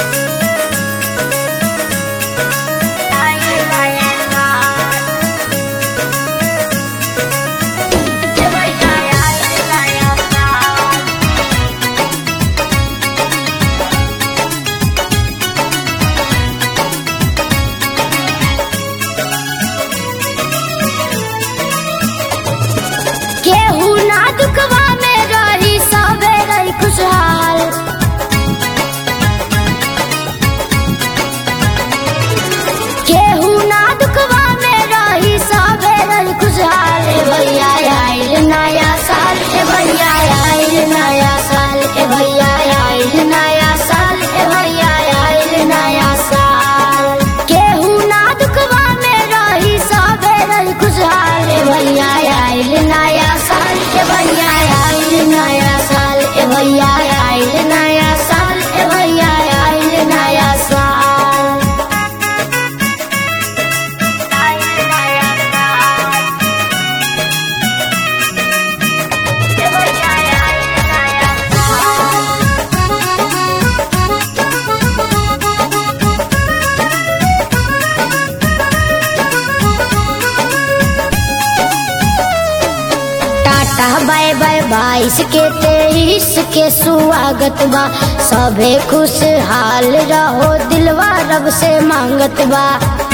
केहू ना दुखवा में रही सबे रही खुशहाल केहू ना दुखवा में रही सबे रही खुशहाल ए भैया आइल नया साल ए भैया आइल नया साल ए भैया आइल नया साल ए भैया आइल नया साल केहू ना दुखवा में रही सबे रही खुशहाल ए भैया आइल नया साल ए भैया आइल नया साल ए भैया आइल नया साल ए भैया आइल नया साल टाटा बाय बाय बाईस के तेईस के स्वागत बा सभे खुशहाल रहो दिलवा रब से मांगत बा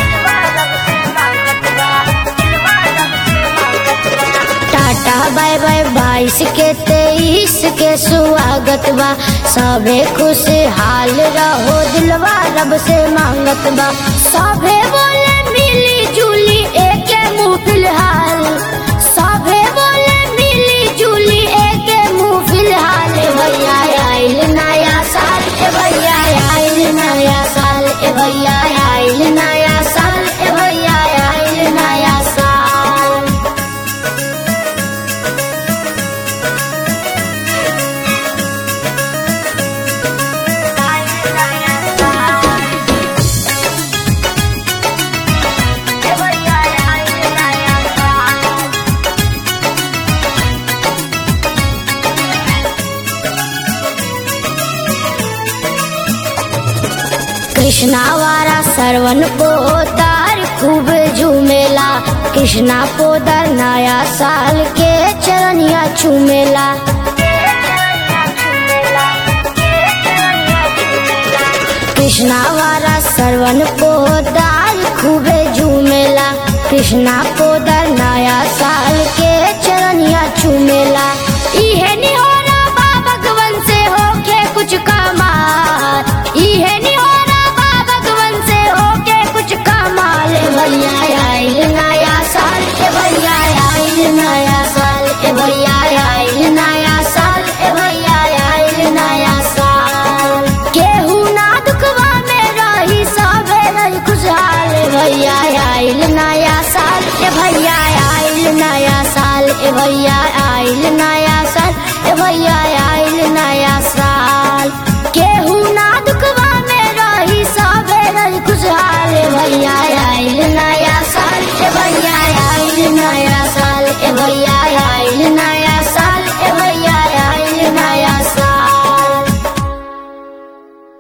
टाटा बाय बाय बाईस के तेईस के स्वागत बा सभे खुशहाल रहो दिलवा रब से मांगत बा सभे बोले मिली जुली एक मुंह फिलहाल सभे बोले मिली जुली एक मुंह फिलहाल ए भैया आइल नया साल ए भैया आइल नया साल ए भैया आइल नया साल ए भैया आइल नया साल कृष्णा वारा सरवन पोदार खूब झूमेला कृष्णा पोदार नया साल के चरनिया चूमेला कृष्णा वारा सरवन पोदार खूबे झूमेला कृष्णा पोदार नया साल के चरनिया चूमेला इहे निहोरा बा भगवन से होके कुछ कमाल इहे निहोरा बा भगवन से होके कुछ कमाल ए भैया आइल नया साल ए भैया आइल नया साल ए भैया आइल नया साल ए भैया आइल नया साल केहू ना दुखवा में रही सबे रही खुशहाल ए भैया आइल नया साल ए भैया आइल नया साल ए भैया आइल नया साल ए भैया आइल नया साल केहू ना दुखवा में रही सबे रही खुशहाल ए भैया